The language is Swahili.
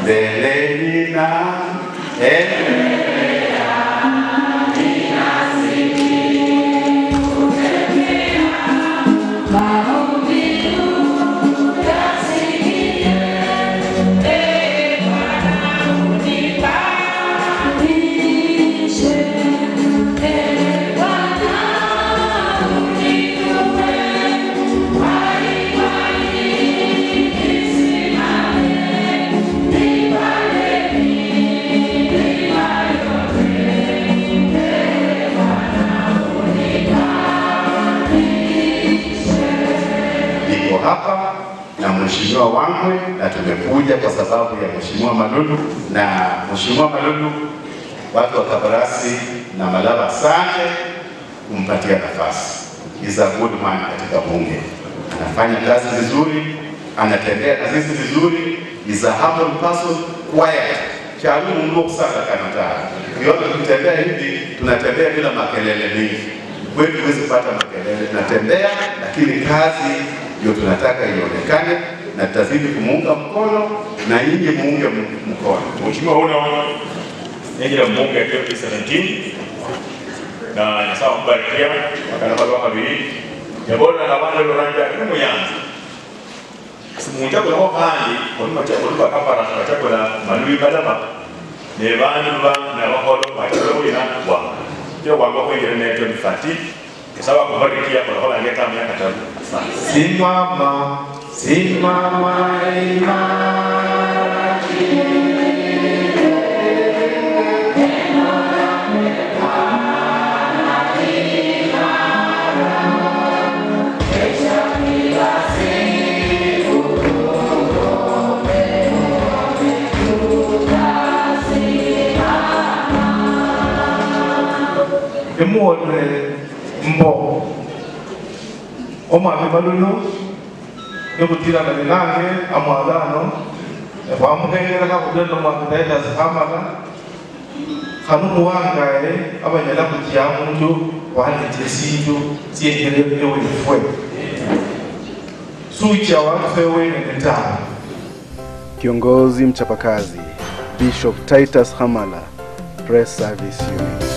mbeleni na endelea niko hapa na mheshimiwa Wangwe na tumekuja kwa sababu ya mheshimiwa Malulu na mheshimiwa Malulu, watu wa Kabarasi na Malaba, asante kumpatia nafasi. Is a good man katika bunge, anafanya kazi vizuri, anatembea na sisi vizuri, is a humble person, quiet chalumu mlo sana kanataa kiona tukitembea hivi tunatembea bila makelele mingi kwetu huwezi kupata makelele, tunatembea lakini kazi ndio tunataka ionekane, na tutazidi kumuunga mkono na nyinyi muunge m- mkono. Mheshimiwa Uno ningira mbunge ya 2017 na nyasawa mbarikia wakana balwa kabiri yabona nabana loranja kumuyanza simunja kula kandi oluma cha oluma kapara cha kula malui balaba ne bantu ba na baholo bachola wina wa ndio wanga kuingira ne 2030 nyasawa kubarikia kwa hola ngeta miaka tatu Simama, simama imara. Emuone mbo omwami balulu yokutirana nange amwagano efamukengera kakudendo mwakitaita zihamala khanu muwangaye abanyala kutya mundu wanete sindu syengelele wefwe sucha wafe wenene tawe Kiongozi mchapakazi Bishop Titus Hamala, Press Service Unit.